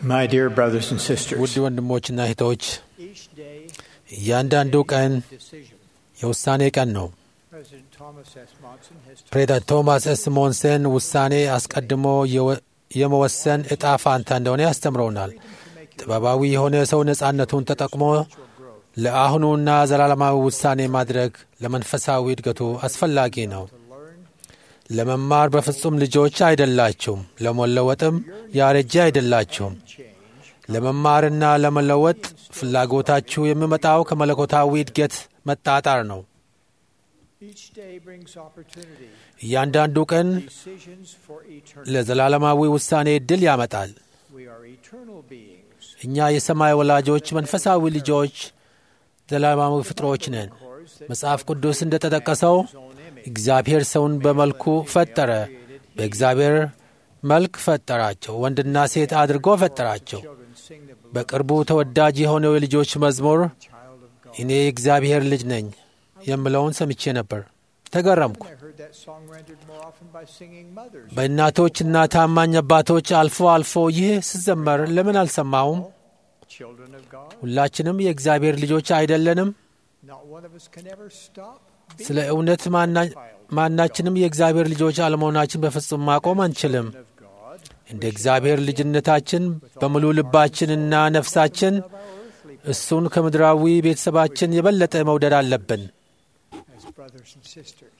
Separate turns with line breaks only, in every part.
My dear brothers and sisters,
ውድ ወንድሞችና እህቶች
each day
እያንዳንዱ ቀን
decision.
የውሳኔ ቀን ነው።
President Thomas S. Monson has told
ፕሬዝዳንት ቶማስ ኤስ ሞንሰን ውሳኔ አስቀድሞ የወ- የመወሰን እጣ ፋንታ እንደሆነ ያስተምረውናል። ጥበባዊ የሆነ ሰው ነጻነቱን ተጠቅሞ ለአሁኑና ዘላለማዊ ውሳኔ ማድረግ ለመንፈሳዊ እድገቱ አስፈላጊ ነው። ለመማር በፍጹም ልጆች አይደላችሁም፣ ለመለወጥም ያረጀ አይደላችሁም። ለመማርና ለመለወጥ ፍላጎታችሁ የሚመጣው ከመለኮታዊ እድገት መጣጣር ነው።
each day brings opportunity,
እያንዳንዱ ቀን
decisions for eternity.
ለዘላለማዊ ውሳኔ ዕድል ያመጣል።
We are eternal beings.
እኛ የሰማይ ወላጆች መንፈሳዊ ልጆች ዘላለማዊ ፍጥሮች ነን።
Course that
መጽሐፍ ቅዱስ እንደ ተጠቀሰው እግዚአብሔር ሰውን በመልኩ ፈጠረ፣ በእግዚአብሔር መልክ ፈጠራቸው፣ ወንድና ሴት አድርጎ ፈጠራቸው።
children sing the beloved
በቅርቡ ተወዳጅ የሆነው የልጆች መዝሙር
child of God.
እኔ የእግዚአብሔር ልጅ ነኝ የምለውን ሰምቼ ነበር። ተገረምኩ።
I heard that song rendered more often by singing mothers.
በእናቶችና ታማኝ አባቶች አልፎ አልፎ ይህ ሲዘመር ለምን አልሰማውም?
Children of God.
ሁላችንም የእግዚአብሔር ልጆች አይደለንም?
Not one of us can ever stop being
ስለ እውነት ማና- ማናችንም የእግዚአብሔር ልጆች አለመሆናችን በፍጹም ማቆም አንችልም።
of God.
እንደ እግዚአብሔር ልጅነታችን በሙሉ ልባችንና ነፍሳችን
Of our earthly
እሱን ከምድራዊ ቤተሰባችን የበለጠ መውደድ አለብን።
as brothers and sisters.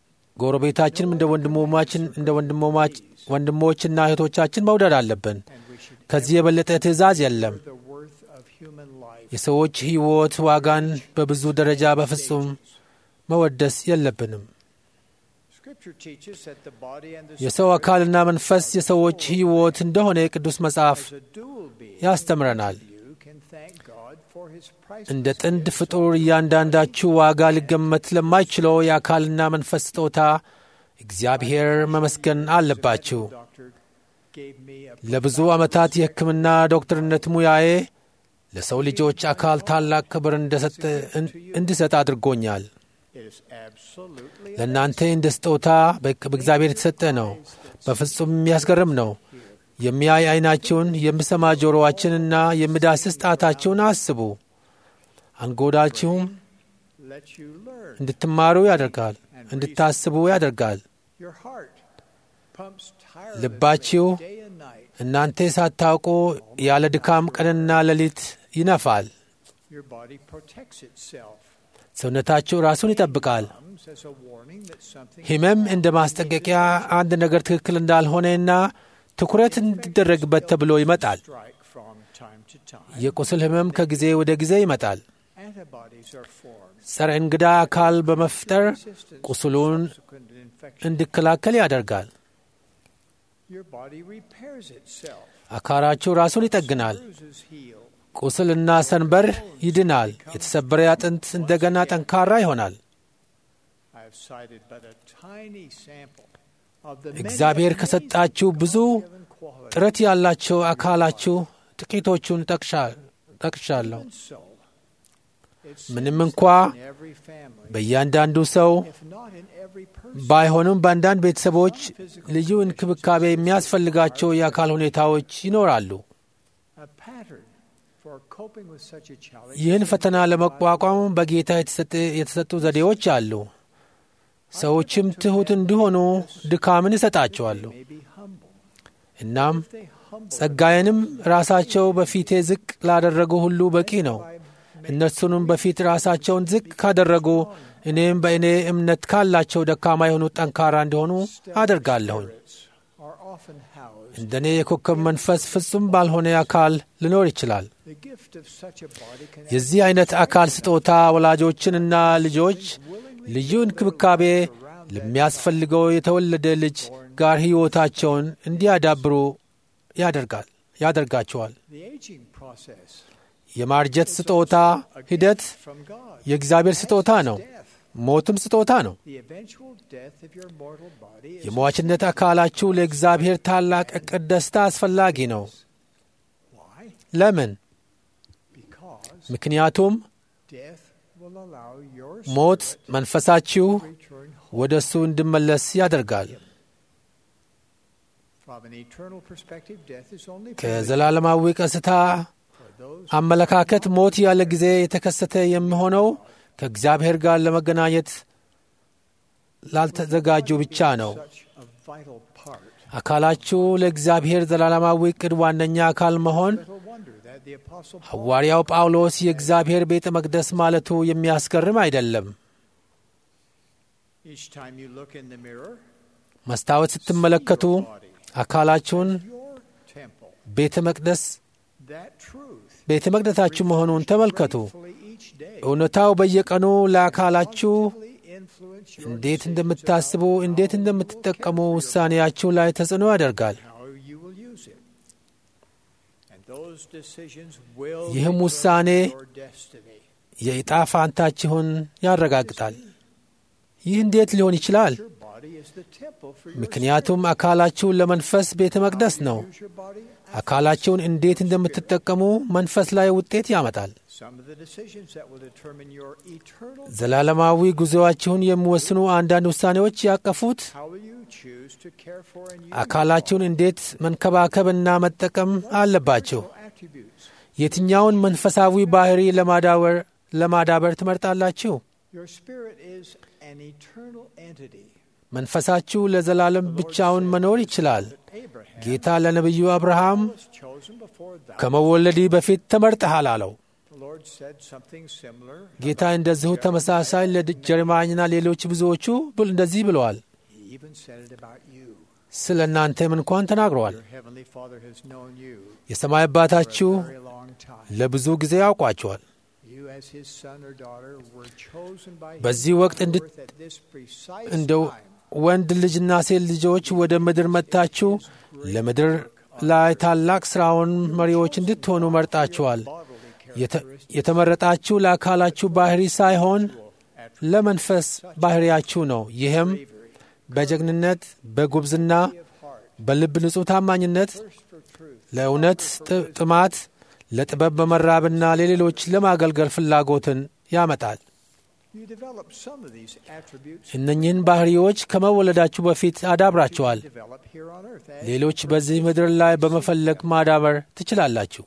ጎረቤታችንም እንደ ወንድሞማችን እንደ ወንድሞማች- ወንድሞችና እህቶቻችን መውደድ አለብን።
And we should
ከዚህ የበለጠ ትእዛዝ የለም።
the worth of human life.
የሰዎች ሕይወት ዋጋን በብዙ ደረጃ በፍጹም መወደስ የለብንም።
Scripture teaches that the body and the
የሰው አካልና መንፈስ የሰዎች ሕይወት እንደሆነ የቅዱስ መጽሐፍ
as a dual being.
ያስተምረናል።
You can thank God for his priceless
እንደ ጥንድ ፍጡር እያንዳንዳችሁ ዋጋ ሊገመት ለማይችለው የአካልና መንፈስ ስጦታ እግዚአብሔር መመስገን አለባችሁ።
doctor gave me a
ለብዙ ዓመታት የሕክምና ዶክተርነት ሙያዬ ለሰው ልጆች አካል ታላቅ ክብር እንደሰጠ እንድሰጥ አድርጎኛል።
it is absolutely
ለእናንተ እንደ ስጦታ በ- በእግዚአብሔር የተሰጠ ነው። በፍጹም የሚያስገርም ነው። የሚያይ ዓይናችሁን፣ የሚሰማ ጆሮዋችንና የሚዳስስ ጣታችሁን አስቡ። አንጎዳችሁም
let you learn.
እንድትማሩ ያደርጋል፣ እንድታስቡ ያደርጋል።
Your heart pumps tirelessly
ልባችሁ
day and night.
እናንተ ሳታውቁ ያለ ድካም ቀንና ሌሊት ይነፋል።
Your body protects itself.
ሰውነታችሁ ራሱን ይጠብቃል።
Comes as a warning that something
ሕመም እንደ ማስጠንቀቂያ አንድ ነገር ትክክል እንዳልሆነና ትኩረት እንዲደረግበት ተብሎ ይመጣል።
strike from time to time.
የቁስል ሕመም ከጊዜ ወደ ጊዜ ይመጣል።
Antibodies are formed.
ጸረ እንግዳ አካል በመፍጠር
Resistance
ቁስሉን
to subsequent infection.
እንዲከላከል ያደርጋል።
Your body repairs itself.
አካላችሁ ራሱን ይጠግናል።
Bruises heal.
ቁስልና ሰንበር ይድናል። የተሰበረ አጥንት እንደገና ጠንካራ ይሆናል።
I have cited but a tiny sample of the many
እግዚአብሔር
amazing
ከሰጣችሁ ብዙ
God-given qualities.
ጥረት ያላቸው አካላችሁ ጥቂቶቹን ጠቅሻ- ጠቅሻለሁ።
Even so, it
ምንም
seems
እንኳ
that in every family,
በእያንዳንዱ ሰው
if not in every person,
ባይሆኑም በአንዳንድ ቤተሰቦች ልዩ እንክብካቤ የሚያስፈልጋቸው የአካል ሁኔታዎች ይኖራሉ።
a pattern for coping with such a challenge.
ይህን ፈተና ለመቋቋም በጌታ የተሰጠ- የተሰጡ ዘዴዎች አሉ። ሰዎችም ትሑት እንዲሆኑ ድካምን ይሰጣቸዋሉ።
may be humble.
እናም
If they humble
ጸጋዬንም ራሳቸው በፊቴ ዝቅ ላደረጉ ሁሉ በቂ ነው። እነርሱንም በፊት ራሳቸውን ዝቅ ካደረጉ እኔም በእኔ እምነት ካላቸው ደካማ የሆኑት ጠንካራ እንዲሆኑ አደርጋለሁኝ።
spirits are often housed.
እንደ እኔ የኮከብ መንፈስ ፍጹም ባልሆነ አካል ሊኖር ይችላል።
The gift of such a body can
የዚህ አይነት አካል ስጦታ ወላጆችንና ልጆች ልዩ እንክብካቤ ለሚያስፈልገው የተወለደ ልጅ ጋር ሕይወታቸውን እንዲያዳብሩ ያደርጋል ያደርጋቸዋል።
the aging process
የማርጀት ስጦታ ሂደት
from God.
የእግዚአብሔር ስጦታ ነው።
Death.
ሞትም ስጦታ ነው።
The eventual death of your mortal body is
የሟችነት አካላችሁ ለእግዚአብሔር ታላቅ ዕቅድ ደስታ አስፈላጊ ነው።
why?
ለምን?
Because
ምክንያቱም
death will allow your
ሞት
spirit
መንፈሳችሁ
to return home
ወደ እሱ እንዲመለስ ያደርጋል።
From an eternal perspective, death is only permitted
ከዘላለማዊ ቀስታ
for those
አመለካከት ሞት ያለ ጊዜ የተከሰተ የሚሆነው ከእግዚአብሔር ጋር ለመገናኘት ላልተዘጋጁ ብቻ ነው።
such a vital part.
አካላችሁ ለእግዚአብሔር ዘላለማዊ ዕቅድ ዋነኛ አካል መሆን
Little wonder that the Apostle Paul,
ሐዋርያው ጳውሎስ የእግዚአብሔር ቤተ መቅደስ ማለቱ የሚያስገርም አይደለም።
each time you look in the mirror,
መስታወት ስትመለከቱ
your body,
አካላችሁን
your temple,
ቤተ መቅደስ
that truth
ቤተ መቅደሳችሁ መሆኑን ተመልከቱ።
gratefully each day
እውነታው በየቀኑ ለአካላችሁ
positively influence your
እንዴት
decisions
እንደምታስቡ፣
about
እንዴት
how you will
እንደምትጠቀሙ
care for your
ውሳኔያችሁ ላይ ተጽዕኖ ያደርጋል።
how you will use it. And those decisions will
ይህም
determine
ውሳኔ
your destiny.
የዕጣ ፋንታችሁን ያረጋግጣል። ይህ እንዴት ሊሆን ይችላል?
Your body is the temple for your
ምክንያቱም አካላችሁ ለመንፈስ ቤተ መቅደስ ነው።
spirit. Use your body
አካላችሁን እንዴት እንደምትጠቀሙ መንፈስ ላይ ውጤት ያመጣል።
Some of the decisions that will determine your eternal
ዘላለማዊ ጉዞአችሁን የሚወስኑ አንዳንድ ውሳኔዎች ያቀፉት
how will you choose to care for and use
አካላችሁን እንዴት መንከባከብና መጠቀም አለባችሁ።
your attributes.
የትኛውን መንፈሳዊ ባህሪ ለማዳበር ለማዳበር ትመርጣላችሁ?
Your spirit is an eternal entity.
መንፈሳችሁ ለዘላለም ብቻውን መኖር ይችላል።
Abraham
ጌታ ለነቢዩ አብርሃም
was chosen before thou.
ከመወለዲ በፊት ተመርጠሃል አለው።
The Lord said something similar.
ጌታ እንደዚሁ ተመሳሳይ ለጀርማኝና ሌሎች ብዙዎቹ ብል- እንደዚህ ብለዋል።
He even said it about you.
ስለ እናንተም እንኳን ተናግረዋል።
Your heavenly Father has known you
የሰማይ አባታችሁ
for a very long time.
ለብዙ ጊዜ ያውቋቸዋል።
You, as his son or daughter, were chosen by him
በዚህ
on
ወቅት እንድት-
earth at this precise
እንደው
time.
ወንድ ልጅና ሴት ልጆች ወደ ምድር መጥታችሁ ለምድር ላይ ታላቅ ሥራውን መሪዎች እንድትሆኑ መርጣችኋል።
Bodily
የተ-
characteristics
የተመረጣችሁ ለአካላችሁ ባህሪ ሳይሆን ለመንፈስ ባህሪያችሁ ነው። ይህም በጀግንነት፣ በጉብዝና፣
of heart,
በልብ ንጹሕ ታማኝነት፣
thirst for truth.
ለእውነት ጥ- ጥማት፣ ለጥበብ በመራብና ለሌሎች ለማገልገል ፍላጎትን ያመጣል።
You develop some of these attributes
እነኚህን ባህሪዎች ከመወለዳችሁ በፊት አዳብራችኋል።
develop here on earth. As
ሌሎች በዚህ ምድር ላይ በመፈለግ ማዳበር ትችላላችሁ።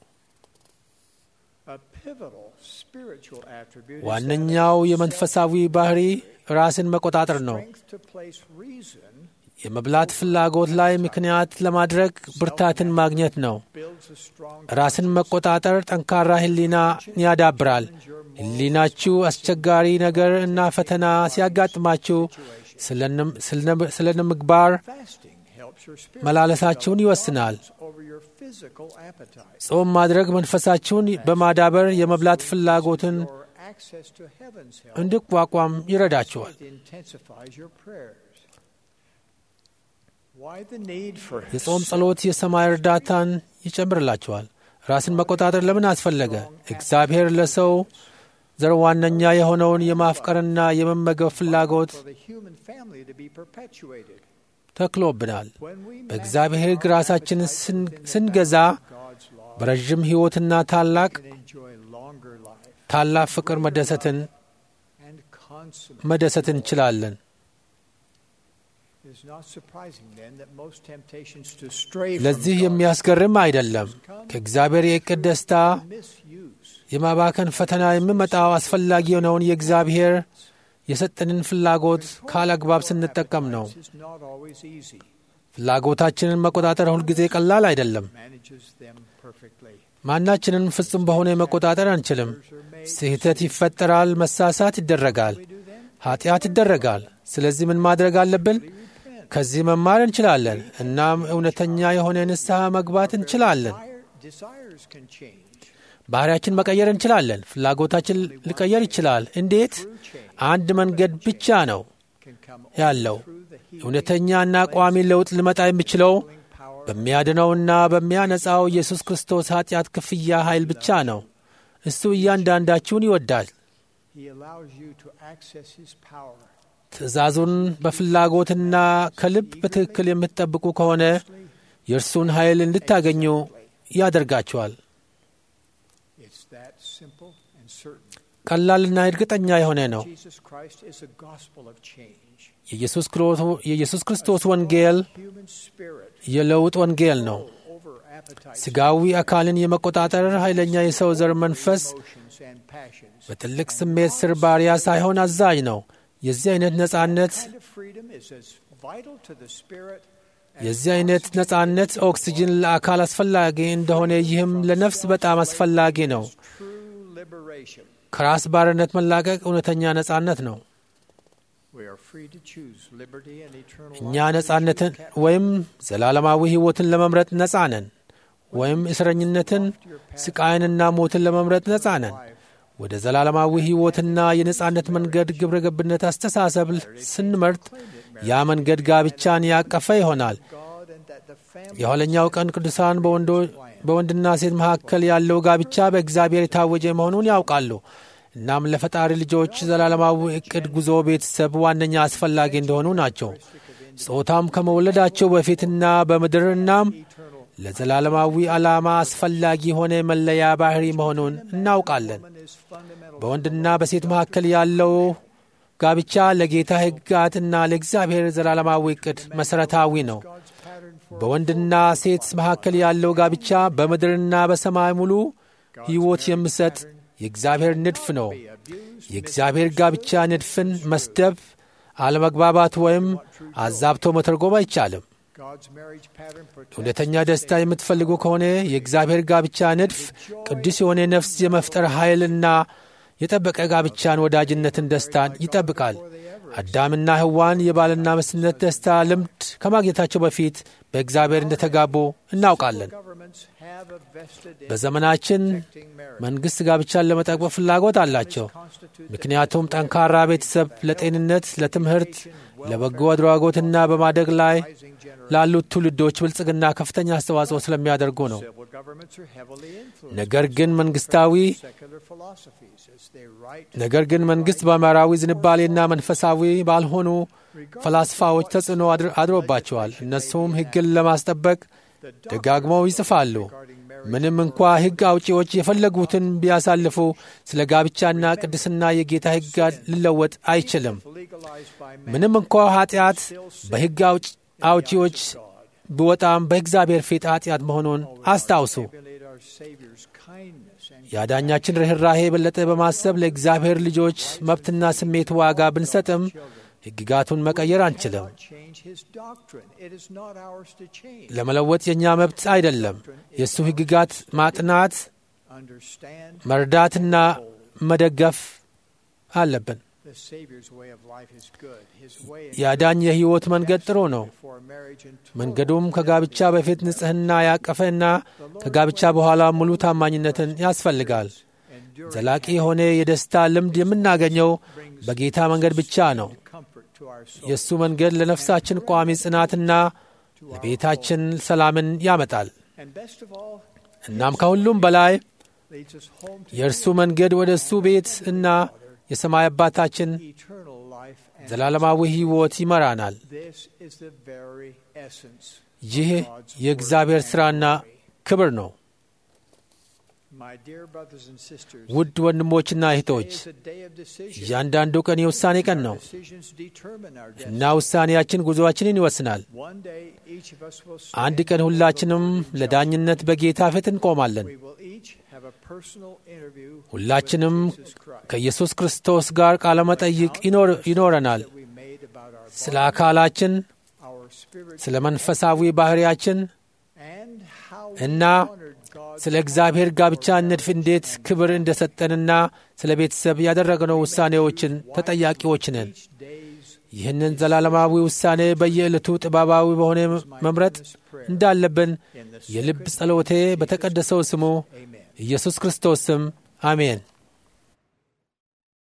a pivotal spiritual attribute is
ዋነኛው የመንፈሳዊ ባህሪ ራስን መቆጣጠር ነው።
strength to place reason
የመብላት ፍላጎት ላይ ምክንያት ለማድረግ ብርታትን ማግኘት ነው።
builds a strong
ራስን መቆጣጠር ጠንካራ ሕሊና ያዳብራል። ሕሊናችሁ አስቸጋሪ ነገር እና ፈተና ሲያጋጥማችሁ ስለ ምግባር
fasting helps your spirit
መላለሳችሁን ይወስናል።
over your physical appetite.
ጾም ማድረግ መንፈሳችሁን በማዳበር የመብላት ፍላጎትን
Your access to heaven's help
እንዲቋቋም ይረዳችኋል።
it intensifies your prayers. Why the need for
የጾም ጸሎት የሰማይ እርዳታን ይጨምርላችኋል። ራስን መቆጣጠር ለምን አስፈለገ? እግዚአብሔር ለሰው ዘር ዋነኛ የሆነውን የማፍቀርና የመመገብ ፍላጎት
for the human family to be perpetuated?
ተክሎብናል።
When we
በእግዚአብሔር ሕግ ራሳችንን ስን-
within the
ስንገዛ
bounds of God's law,
በረዥም ሕይወትና ታላቅ
we can enjoy longer life
ታላቅ ፍቅር መደሰትን
and consummate.
መደሰትን እንችላለን።
It is not surprising then that most temptations to stray from
ለዚህ
God's
የሚያስገርም አይደለም። ከእግዚአብሔር የዕቅድ ደስታ
misuse
የማባከን ፈተና የሚመጣው አስፈላጊ የሆነውን የእግዚአብሔር የሰጠንን ፍላጎት ካላግባብ ስንጠቀም ነው።
is not always easy.
ፍላጎታችንን መቆጣጠር ሁልጊዜ ቀላል አይደለም።
Manages them perfectly.
ማናችንን ፍጹም በሆነ መቆጣጠር አንችልም። ስህተት ይፈጠራል፣ መሳሳት ይደረጋል፣
We do then
ኃጢአት ይደረጋል። ስለዚህ ምን ማድረግ አለብን? ከዚህ መማር እንችላለን። እናም እውነተኛ የሆነ ንስሐ መግባት እንችላለን።
desire, desires can change.
ባህሪያችን መቀየር እንችላለን። ፍላጎታችን ሊቀየር ይችላል። እንዴት? አንድ መንገድ ብቻ ነው
Can come
ያለው።
through the healing
እውነተኛና ቋሚ ለውጥ ሊመጣ የሚችለው
power.
በሚያድነውና በሚያነጻው ኢየሱስ ክርስቶስ ኃጢአት ክፍያ ኃይል ብቻ ነው። እሱ እያንዳንዳችሁን ይወዳል።
He allows you to access His power.
ትእዛዙን በፍላጎትና ከልብ በትክክል የምትጠብቁ ከሆነ የእርሱን ኃይል እንድታገኙ ያደርጋችኋል።
It's that simple and certain.
ቀላልና እርግጠኛ የሆነ ነው።
Jesus Christ is a gospel of change.
የኢየሱስ ክሮ- የኢየሱስ ክርስቶስ ወንጌል
Human spirit
የለውጥ ወንጌል ነው።
over appetites,
ሥጋዊ አካልን የመቆጣጠር ኃይለኛ የሰው ዘር መንፈስ
emotions, and passions.
በጥልቅ ስሜት ስር ባሪያ ሳይሆን አዛዥ ነው። የዚህ አይነት ነጻነት
kind of freedom is as vital to the spirit as
የዚህ አይነት ነጻነት ኦክሲጅን ለአካል አስፈላጊ እንደሆነ ይህም ለነፍስ በጣም አስፈላጊ ነው።
true liberation.
ከራስ ባርነት መላቀቅ እውነተኛ ነጻነት ነው።
We are free to choose liberty and eternal
እኛ
life.
ነጻነትን ወይም ዘላለማዊ ሕይወትን ለመምረጥ ነጻ ነን፣ ወይም እስረኝነትን፣ ስቃይንና ሞትን ለመምረጥ ነጻ ነን። ወደ ዘላለማዊ ሕይወትና የነጻነት መንገድ ግብረ ገብነት አስተሳሰብ ስንመርጥ ያ መንገድ ጋብቻን ያቀፈ ይሆናል።
God and that the family
የኋለኛው ቀን ቅዱሳን በወንዶ- በወንድና ሴት መካከል ያለው ጋብቻ በእግዚአብሔር የታወጀ መሆኑን ያውቃሉ። እናም ለፈጣሪ ልጆች ዘላለማዊ ዕቅድ ጉዞ ቤተሰብ ዋነኛ አስፈላጊ እንደሆኑ ናቸው። ጾታም ከመወለዳቸው በፊትና በምድር እናም ለዘላለማዊ ዓላማ አስፈላጊ የሆነ መለያ ባህሪ መሆኑን እናውቃለን።
is fundamental
በወንድና በሴት መካከል ያለው ጋብቻ ለጌታ ሕግጋትና ለእግዚአብሔር ዘላለማዊ ዕቅድ መሠረታዊ ነው።
God's pattern for
በወንድና ሴት መካከል ያለው ጋብቻ በምድርና በሰማይ ሙሉ ሕይወት የሚሰጥ የእግዚአብሔር ንድፍ ነው።
abuse
የእግዚአብሔር ጋብቻ ንድፍን መስደብ፣ አለመግባባት ወይም አዛብቶ መተርጎም አይቻልም።
God's marriage pattern protects
እውነተኛ ደስታ የምትፈልጉ ከሆነ የእግዚአብሔር ጋብቻ ንድፍ ቅዱስ የሆነ ነፍስ የመፍጠር ኃይልና የጠበቀ ጋብቻን፣ ወዳጅነትን፣ ደስታን ይጠብቃል። አዳምና ሕዋን የባልና ሚስትነት ደስታ ልምድ ከማግኘታቸው በፊት በእግዚአብሔር እንደተጋቡ እናውቃለን።
governments have a vested
በዘመናችን
protecting marriage.
መንግሥት ጋብቻን ለመጠበቅ ፍላጎት አላቸው።
Constitute
ምክንያቱም ጠንካራ ቤተሰብ ለጤንነት፣ ለትምህርት፣ ለበጎ አድራጎትና በማደግ ላይ
rising generation.
ላሉት ትውልዶች ብልጽግና ከፍተኛ አስተዋጽኦ ስለሚያደርጉ ነው።
Civil governments are heavily influenced
ነገር ግን መንግስታዊ
by secular philosophies as they write
ነገር ግን መንግሥት በምዕራባዊ ዝንባሌና መንፈሳዊ ባልሆኑ ፈላስፋዎች ተጽዕኖ አድር- አድሮባቸዋል። እነሱም ሕግን ለማስጠበቅ ደጋግመው ይጽፋሉ። ምንም እንኳ ሕግ አውጪዎች የፈለጉትን ቢያሳልፉ ስለ ጋብቻና ቅድስና የጌታ ሕግ ሊለወጥ አይችልም።
legalized by man.
ምንም እንኳ ኃጢአት በሕግ አውጭ- አውጪዎች ቢወጣም በእግዚአብሔር ፊት ኃጢአት መሆኑን አስታውሱ።
Emulate our Savior's kindness and
የአዳኛችን ርኅራሄ የበለጠ በማሰብ ለእግዚአብሔር ልጆች መብትና ስሜት ዋጋ ብንሰጥም ሕግጋቱን መቀየር አንችልም።
cannot change his doctrine. It is not ours to change.
ለመለወጥ የእኛ መብት አይደለም። የእሱ ሕግጋት ማጥናት፣
Understand
መርዳትና መደገፍ አለብን።
the Savior's way of life is good. His way in
የአዳኝ የሕይወት መንገድ ጥሩ ነው።
before marriage and total
መንገዱም ከጋብቻ በፊት ንጽሕና ያቀፈና ከጋብቻ በኋላ ሙሉ ታማኝነትን ያስፈልጋል።
enduring
ዘላቂ የሆነ የደስታ ልምድ የምናገኘው በጌታ መንገድ ብቻ ነው።
comfort to our soul.
የእሱ መንገድ ለነፍሳችን ቋሚ ጽናትና ለቤታችን ሰላምን ያመጣል።
And best of all,
እናም ከሁሉም በላይ
leads us home to
የእርሱ መንገድ ወደ እሱ ቤት እና የሰማይ አባታችን
eternal life. And
ዘላለማዊ ሕይወት ይመራናል።
this is the very essence.
ይህ የእግዚአብሔር ሥራና ክብር ነው።
My dear brothers and sisters,
ውድ ወንድሞችና
today
እህቶች
is a day of decision.
እያንዳንዱ ቀን የውሳኔ ቀን ነው
Decisions determine our destiny.
እና ውሳኔያችን ጉዞአችንን ይወስናል።
One day, each of us will
አንድ
stand
ቀን
before the
ሁላችንም
Lord in judgment.
ለዳኝነት በጌታ ፊት እንቆማለን።
We will each have a personal interview
ሁላችንም
with Jesus Christ.
ከኢየሱስ ክርስቶስ ጋር ቃለ መጠይቅ ይኖር- ይኖረናል።
That we made about our
ስለ
body,
አካላችን፣
our spirit,
ስለ መንፈሳዊ ባህሪያችን
and how
እና
we honored God
ስለ እግዚአብሔር ጋብቻ ንድፍ እንዴት ክብር እንደሰጠንና ስለ ቤተሰብ ያደረግነው ውሳኔዎችን ተጠያቂዎች ነን።
each day's
ይህንን ዘላለማዊ ውሳኔ በየዕለቱ ጥበባዊ በሆነ መምረጥ እንዳለብን የልብ ጸሎቴ በተቀደሰው ስሙ
Amen.
ኢየሱስ ክርስቶስ ስም አሜን።